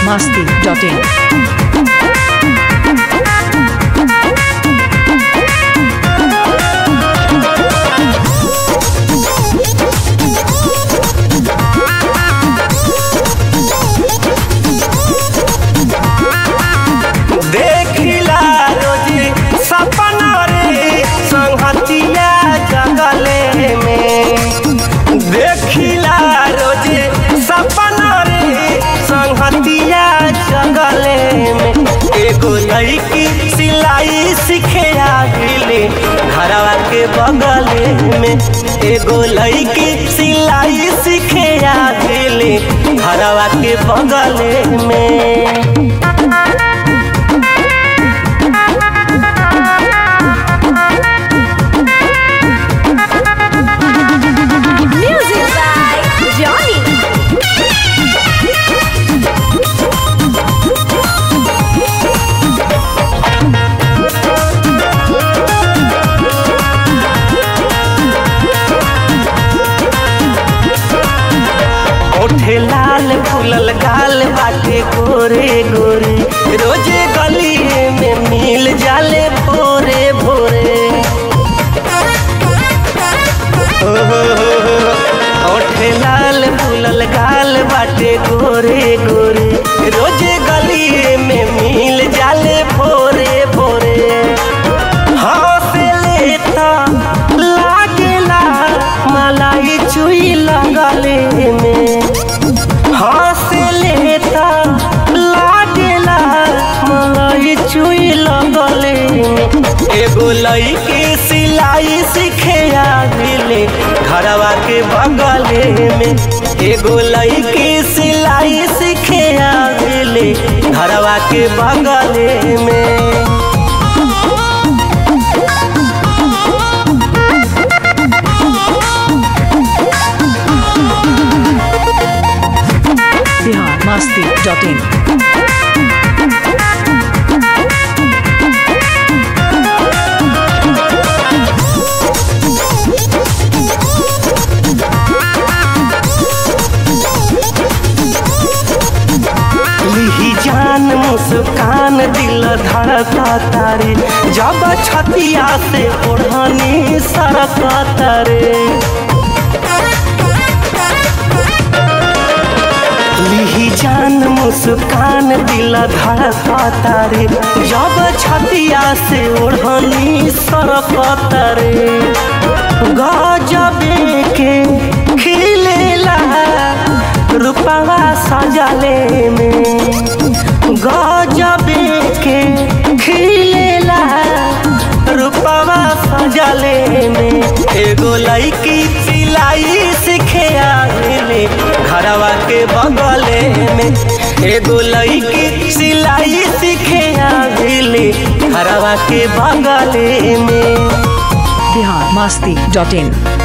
masti.in. देखिला रोजी सपना रे संहतिया जगले में देखिला रोजी सपना रे संहतिया जगले में एगो लड़की सिलाई सीखे आगिले घरवा के बगले में एगो लड़की सिलाई सीखे आगिले घरवा के बगले में Music by Johnny. ओठे लाल फूलल गाल बाटे गोरे गोरे रोजे गली में मिल जाले भोरे भोरे ओठे लाल फूलल गाल बाटे गोरे गोरे रोजे गली में मिल जाले भोरे भोरे हंसले त लागेला मलाई चुई लगले में हंसले त लागेला मलाई चुई लगले में एगो लईकी सिलाई सीखे आगिले घरवा के बगले में एगो लईकी सिलाई सीखे आगिले घरवा के बगले में Bihar masti.in. लिही जान मुस्कान दिल धड़का तारे जब छतिया से ओढ़नी सरका तारे लिही जान मुस्कान दिल धड़का तारे जब छतिया से ओढ़नी सरका तारे गजबे के खिलेला रूपवा सजले में गजबे के खिलेला रूपवा सजले में एगो लड़की सिलाई सीखे आगले घरवा के बगले में एगो लड़की सिलाई सीखे आगले घरवा के बगले में Bihar masti.in.